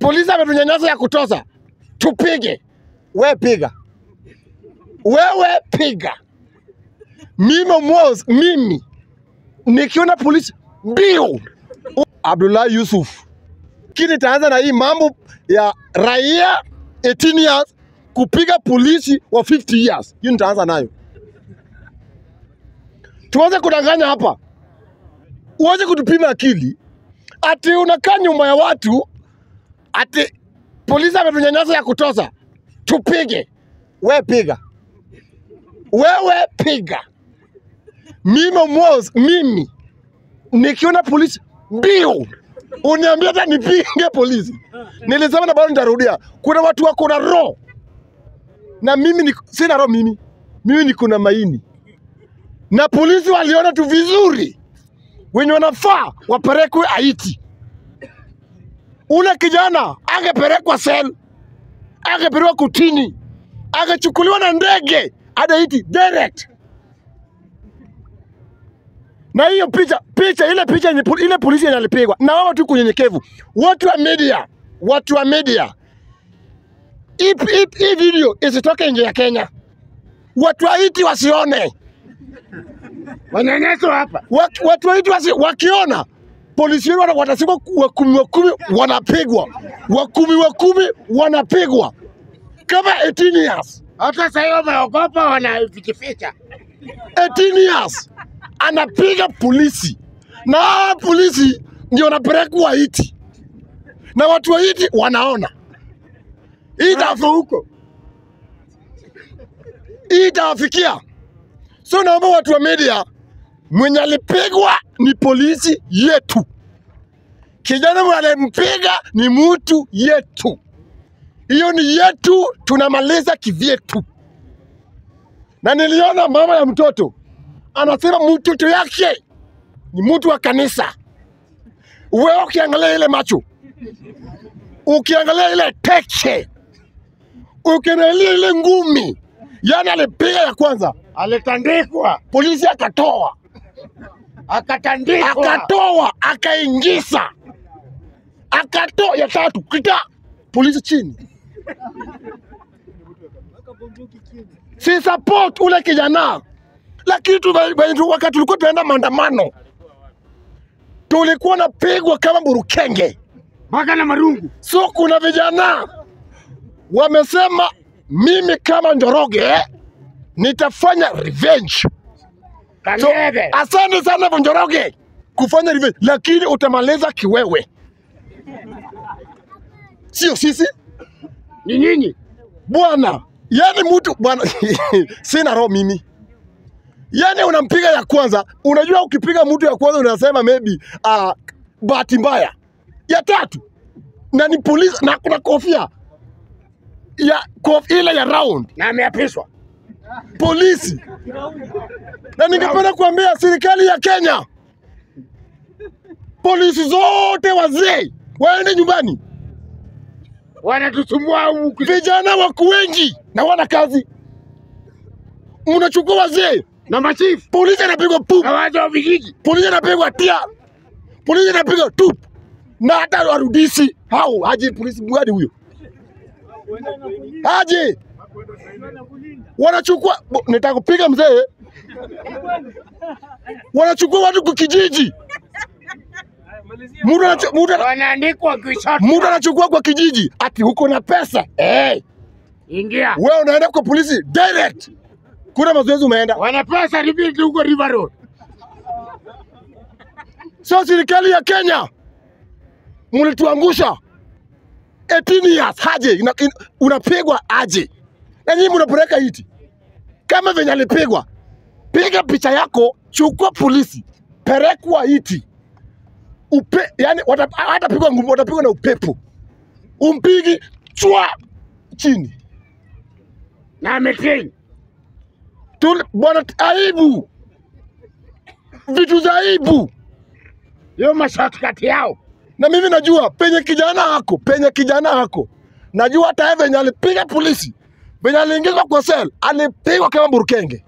polisi ametunyanyasa ya kutosha, tupige. We piga, wewe piga. Mimi Mos, mimi nikiona polisi mbio. Abdullah Yusuf, kini nitaanza na hii mambo ya raia 18 years kupiga polisi wa 50 years. Hiyo nitaanza nayo. Tuanze kudanganya hapa, uanze kutupima akili ati unakaa nyuma ya watu ati polisi ametunyanyasa ya kutosha, tupige. We piga, wewe piga. Mimi Mos, mimi nikiona polisi mbio uniambia hata nipige polisi. Nilisema na bado nitarudia, kuna watu wako na roho na mimi ni, sina roho mimi, mimi niko na maini, na polisi waliona tu vizuri wenye wanafaa wapelekwe Haiti. Ule kijana angepelekwa sel, angepelekwa kutini, angechukuliwa na ndege hadi Haiti direct. Na hiyo picha picha ile picha yenye pol- ile polisi yenye alipigwa na wao tu kunyenyekevu, watu wa media, watu wa media, hii hii- hii video isitoke nje ya Kenya, watu wa Haiti wasione Wanyanyaso hapa. Wak- watu wetu wasi, wakiona polisi wetu wana- watasema wa kumi wa kumi wanapigwa, wa kumi wa kumi wanapigwa kama 18 years. Hata sasa hiyo wameogopa wanafichificha. 18 years anapiga polisi, na hawa polisi ndio wanapelekwa Haiti, na watu wa Haiti wanaona hii ita- Hapo huko. hii itawafikia. So naomba watu wa media, mwenye alipigwa ni polisi yetu, kijana mwenye alimpiga ni mtu yetu, hiyo ni yetu, tunamaliza kivyetu. Na niliona mama ya mtoto anasema mtoto yake ni mtu wa kanisa. Wewe ukiangalia ile macho, ukiangalia ile teche, ukiangalia ile ngumi, yani alipiga ya kwanza Alitandikwa, polisi akatoa akatandikwa. akatoa akaingiza akatoa ya tatu kita polisi chini si support ule kijana lakini tu, tu- wakati tulikuwa tunaenda maandamano tulikuwa napigwa kama burukenge Mpaka na marungu. so kuna vijana wamesema mimi kama Njoroge nitafanya revenge So, Kaneve. asante sana Vonjoroge kufanya revenge, lakini utamaliza kiwewe, sio sisi Ni nyinyi. bwana. Yani mtu bwana, sina roho mimi. Yani unampiga ya kwanza, unajua ukipiga mtu ya kwanza unasema maybe uh, bahati mbaya. Ya tatu na ni polisi na kuna kofia ya kof, ile ya round Na ameapishwa. polisi, na ningependa kuambia serikali ya Kenya, polisi zote wazee waende nyumbani. Wanatusumbua huku. Vijana wako wengi na wana kazi, mnachukua wazee. Na machifu. Polisi anapigwa pup, Na watu wa vijiji. polisi anapigwa tia, polisi anapigwa tup, na hata warudisi hao haje polisi mwadi huyo haje wanachukua bo- nitaka kupiga mzee, wanachukua watu kwa kijiji, mtu anachu- mtu ana- Wanaandikwa kishoto. mtu anachukua kwa kijiji, ati huko na pesa eh, Ingia. wewe unaenda kwa polisi direct, kuna mazoezi umeenda. Wanapewa certificate huko River Road. So serikali ya Kenya mlituangusha 18 years haje ina, in, unapigwa aje na nyinyi mnapeleka hiti kama venye alipigwa. Piga picha yako, chukua polisi, pelekwa hiti upe, yani watapigwa ngumi, watapigwa na upepo, umpigi chwa chini Na ametrain. tu, bwana, aibu, vitu za aibu. Hiyo mashortcut yao. na mimi najua penye kijana hako, penye kijana hako, najua hata yeye venye alipiga polisi, venye aliingizwa kwa sel, alipigwa kama burukenge,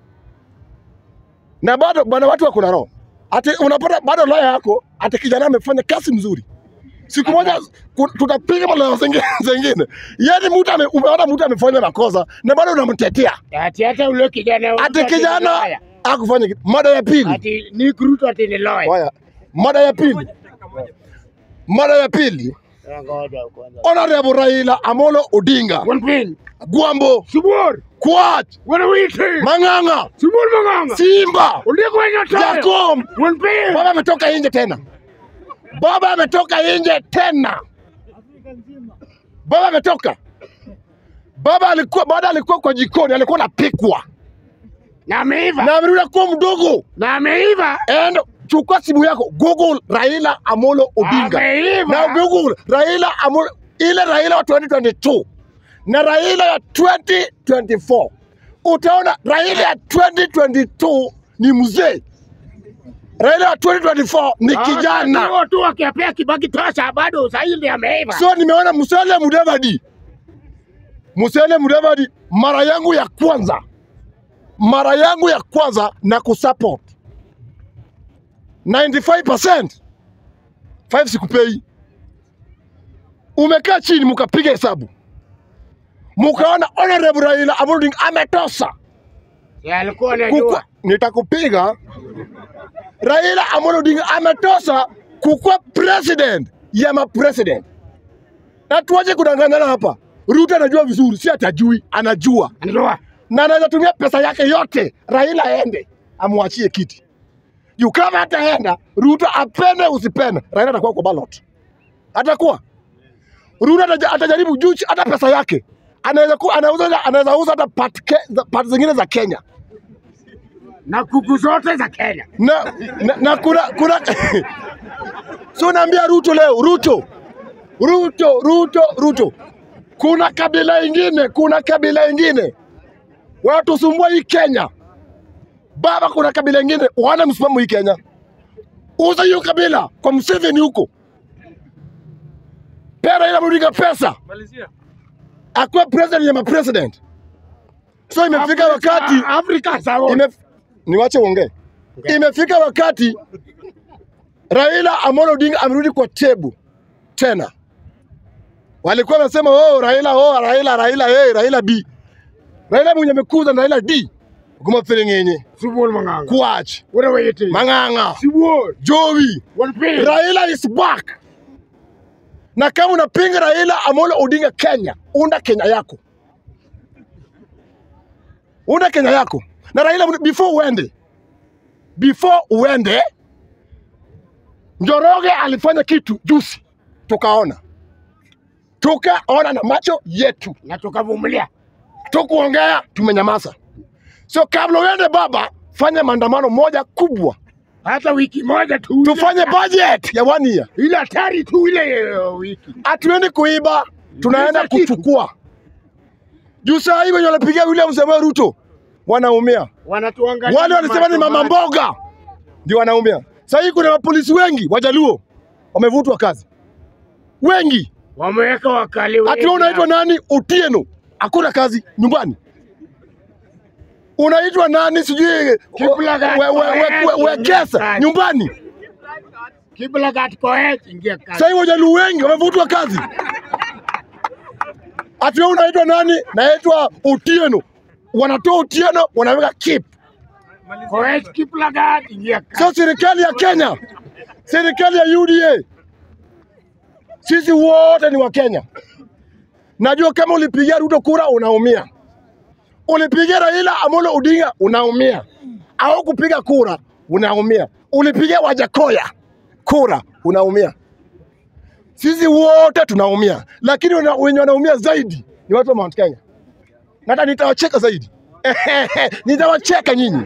na bado bwana, watu wako na roho ati unapata bado lawyer yako ati kijana amefanya kazi mzuri, siku moja ku- tutapiga maneno zingine zingine. Yani mtu ame, umeona mtu amefanya makosa na bado unamtetea Ati hata ule kijana wetu ati ati ni kijana lawyer. akufanya kitu. Mada ya pili, Ati ni Ruto ati ni lawyer. haya, mada ya pili, mada ya pili, Ngoja kwanza. Honorable Raila Amolo Odinga, One thing. Gwambo, Subur. Kwach, Wana witi. Mang'ang'a, Subur manganga. Simba, Uliko wenye tayo. Jacom, One thing. baba ametoka nje tena, baba ametoka nje tena, baba ametoka. Baba alikuwa baada alikuwa kwa jikoni, alikuwa anapikwa Na ameiva. na amerudi kuwa mdogo. Na ameiva. And chukua simu yako, Google Raila Amolo Odinga Ameiva. na Google Raila Amolo, ile Raila wa 2022 na Raila ya 2024 utaona Raila ya 2022 ni mzee, Raila ya 2024 ni kijana. Huo tu akiapea Kibaki tosha bado sasa hivi ameiva. So nimeona Musalia Mudavadi, Musalia Mudavadi, mara yangu ya kwanza, mara yangu ya kwanza na kusupport 95% 5 sikupei. Umekaa chini mukapiga hesabu mukaona honorable Raila Amolo Odinga ametosa Ya alikuwa kukua, anajua. nitakupiga. Raila Amolo Odinga ametosa kukuwa president ya mapresident, na tuache kudanganyana hapa. Ruto anajua vizuri, si atajui, anajua Anajua. na anaweza tumia pesa yake yote Raila aende amwachie kiti juu. Kama hataenda Ruto, apende usipende, Raila atakuwa kwa ballot, atakuwa Ruto ataja- atajaribu juu, chi- hata pesa yake anaweza ku- anauza anaweza uza hata part, ke, za- part zingine za Kenya Na kuku zote za Kenya. na, na, na kuna kuna so naambia Ruto leo, Ruto, Ruto, Ruto, Ruto, kuna kabila ingine, kuna kabila ingine wanatusumbua hii Kenya baba, kuna kabila ingine wana msimamo hii Kenya. Uza hiyo kabila kwa Museveni huko, pea Raila Amolo Odinga pesa akuwe president ya mapresident. So imefika wakati Afrika sawa. Ime, niwache uongee. Imefika wakati Raila Amolo Odinga amerudi kwa tebu tena. Walikuwa wanasema oh, Raila oh, Raila Raila hey, Raila B. Raila mwenye amekuza na Raila D. Kuma filingenye Subur manganga. Kwach Wana witi. Mang'ang'a Subur. Jowi One thing. Raila is back. Na kama unapinga Raila Amolo Odinga Kenya, unda Kenya yako, unda Kenya yako. Na Raila, before uende, before uende, Njoroge alifanya kitu juzi, tukaona tukaona na macho yetu, Na tukavumilia. tukuongea, tumenyamaza. So kabla uende baba, fanya maandamano moja kubwa, Hata wiki moja tu. tufanye budget ya one year. ile hatari tu ile uh, wiki. hatuendi kuiba, tunaenda Ndicho kitu. kuchukua. Juu saa hii wenye wanapigia William Samoei Ruto wanaumia, Wanatuangalia. wale walisema ni mama mboga ndio wanaumia. Saa hii kuna mapolisi wengi Wajaluo wamevutwa kazi, wengi. Wameweka wakali wengi. Ati wewe unaitwa nani? Utieno, hakuna kazi nyumbani. Unaitwa nani? Sijui Kiplagat we- we- we- we- wekesa nyumbani. Kiplagat Koech ingia kazi. Sasa hivi Wajaluo wengi wamevutwa kazi. Ati wewe unaitwa nani? Naitwa Otieno. Wanatoa Otieno wanaweka Kip. Koech Kiplagat ingia kazi. Sio serikali ya Kenya, serikali ya UDA. Sisi wote ni wa Kenya. Najua kama ulipigia Ruto kura unaumia, ulipigia Raila Amolo Odinga unaumia, au kupiga kura unaumia, ulipigia Wajakoya kura unaumia. Sisi wote tunaumia, lakini wana- wenye wanaumia zaidi ni watu wa Mount Kenya. Na hata nitawacheka zaidi nitawacheka nyinyi.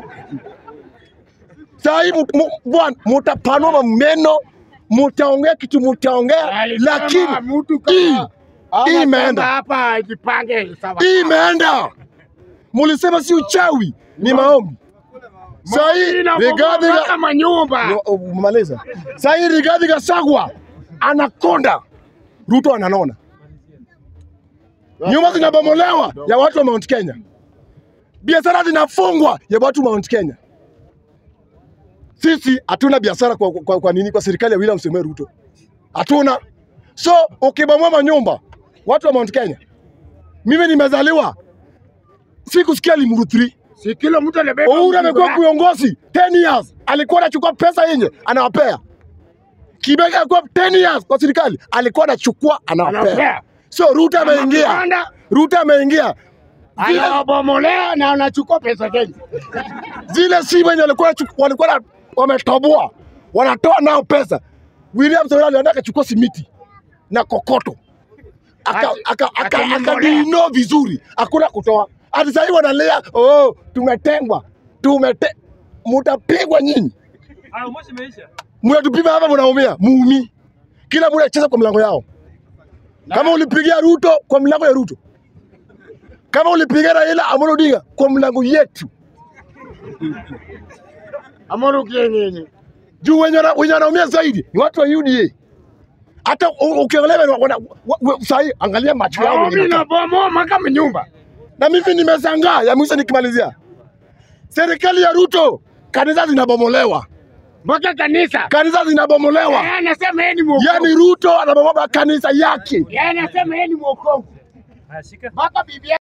Saa hii mu- mu- bwana, mutapanua meno, mutaongea kitu mutaongea, Alisema lakini mtu hii kama ama hii imeenda. kama hapa ajipange sawa. hii imeenda. Mulisema si uchawi, ni maombi. Saa hii Rigathi Ga- kama nyumba. Ni- umemaliza. Saa hii Rigathi Gachagua anakonda, Ruto ananona, nyumba zinabomolewa ya watu wa Mount Kenya, biashara zinafungwa ya watu wa Mount Kenya. Sisi hatuna biashara kwa, kwa, kwa nini? Kwa serikali ya William Samoei Ruto. hatuna. So ukibomoa manyumba, watu wa Mount Kenya, mimi nimezaliwa sikusikia Limuru 3 Si kila mtu anabeba Uhuru mzigo amekuwa yake. kiongozi 10 years, alikuwa anachukua pesa yenye anawapea. Kibaki alikuwa 10 years kwa serikali, alikuwa anachukua anawapea. Anapea. So Ruto ameingia, Anapanda, Ruto ameingia zile, anawabomolea na anachukua pesa Kenya. zile simu yenye walikuwa wanachu- walikuwa na- wametoboa wanatoa nao pesa. William Samoei alienda akachukua simiti na kokoto aka Ati- aka aka akimbolea. akadino vizuri, hakuna kutoa. Hadi sasa hivi wanalia, oh, tumetengwa, tumete, mutapigwa nyinyi. Hayo moshi imeisha. mnatupima hapa, mnaumia muumi, kila mtu anacheza kwa mlango yao. Kama ulipigia Ruto kwa mlango ya Ruto, kama ulipigia Raila Amolo Odinga kwa mlango yetu, Amuru kienyenye. juu wenye wana- wenye wanaumia zaidi ni watu wa UDA. Hata u- ukiangalia wana- wana- wa- wa- sahi, angalia macho yao venye Mimi inakaa. nabomoa kama nyumba. na mimi nimeshangaa. Ya mwisho nikimalizia, serikali ya Ruto, kanisa zinabomolewa, Mpaka kanisa. kanisa zinabomolewa. Yeye anasema yeye ni mwokovu. Yani Ruto anabomoa kanisa yake. Yeye anasema yeye ni mwokovu. Haya, shika. Mpaka bibi